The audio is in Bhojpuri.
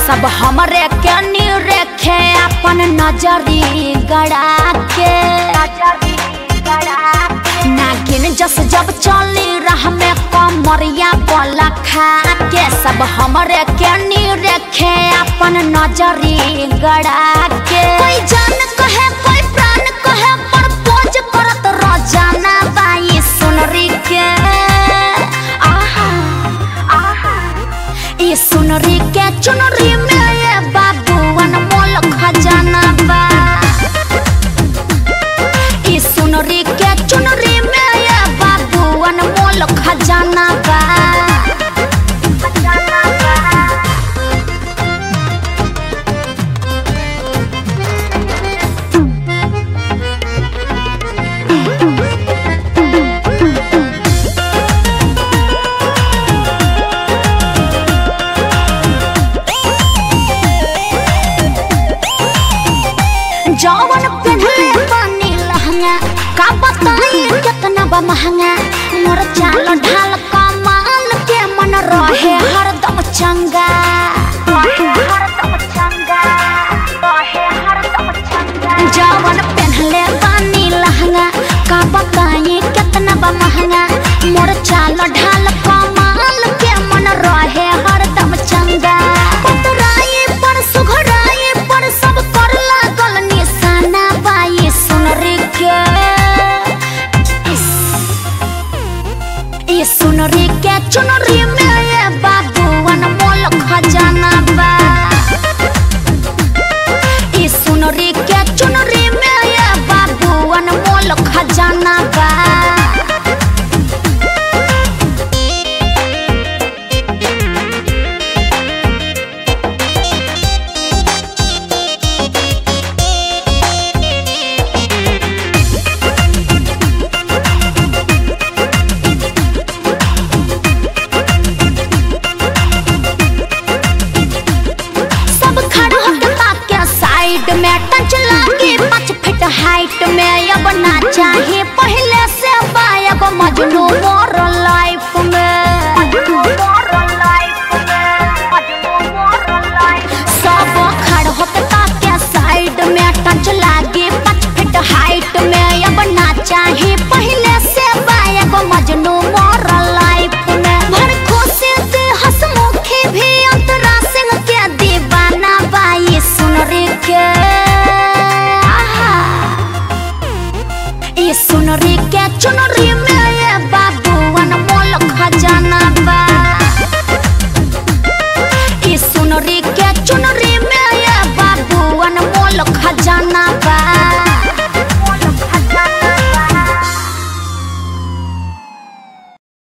सब हमरे के नी रेखे अपन नजरी गड़ा के नागिन जस जब चली रह में कमरिया बोला खा के सब हमरे के नी रेखे अपन नजरी गड़ा के कोई जान कहे कोई प्राण कहे पर पोज करत रोजाना बाई सुनरी के आहा आहा ये सुनरी के चुनरी में ये बाबूवन मोल खजाना बा ये सुनरी के चुनरी में ये बाबूवन मोल खजाना बा खजाना बा जवन पहनले बानी लहंगा का बताई कितना बा महंगा मोर चाल ढाल कमाल के मन रहे हरदम चंगा जवन पहनले बानी लहंगा का बताई कितना बा महंगा मोर चाल ढाल कमाल के मन रहे हरदम चंगा पतराई पर सुघराई पर सब कर लागल निशाना बाई सुनरी के इस ये सुनरी के चुनरी में ये बाबूवन मोल खजाना बा ये सुनरी के चुनरी में ये बाबूवन मोल खजाना बा सब खड़ा होके ताके साइड में टच लागे पाँच फीट हाइट में अब ना चाहे पहले से बायब मजनू मोर लाइफ में सब खड़ा होके ताके साइड में टच लागे पाँच फीट हाइट में अब ना चाहे पहले से बायब मजनू मोर लाइफ में भड़को से दे हंसमुखी भी अंतरा सिंह के दीवाना बाई सुन रे के आहा ये सुन रे के चुन रे में ये बाबूवन मोल खजाना बा ये सुन रे के चुन रे में ये बाबूवन मोल खजाना